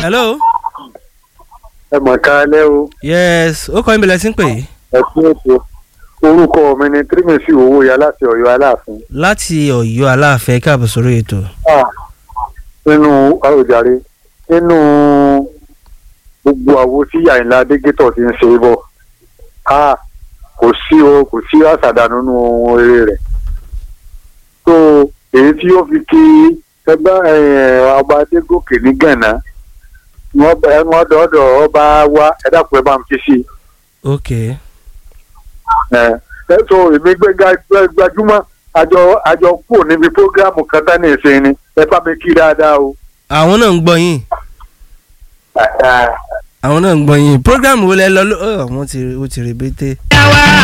hello. ẹ mọ̀ ká lẹ́ o yes ó kọ́ ìbílẹ̀ sí ń pè é ẹ fún ètò orúkọ mi ni tírímẹ̀sì owó ya láti ọ̀yọ́ aláàfin láti ọ̀yọ́ aláàfẹ́ káàbọ̀ sórí ètò. Ah, nínú àròjàre nínú gbogbo àwo tí àyìnlá adégétọ̀ ti ń ṣe é bọ̀ Ah, kò sí o kò sí àṣàdànù nínú ohun eré rẹ̀ tó èyí tí ó fi kí ẹgbẹ́ eh, ọba adégòkè ní gànà wọ́n dọ̀ọ́dọ̀ ọba wa ẹ dákun ẹ bá ń fi sí i ok ẹ ẹ so èmi gbé ga- gbé- gbajúmọ̀ àjọ àjọ kúrò níbi prógráàmù kan tán ní ìsìn ni ẹ bá mi kí dáadáa o. àwọn náà ń gbọ́ yín àwọn náà ń gbọ́ yín program wo lẹ lọ ló ọ wọ́n ti ó ti rebete.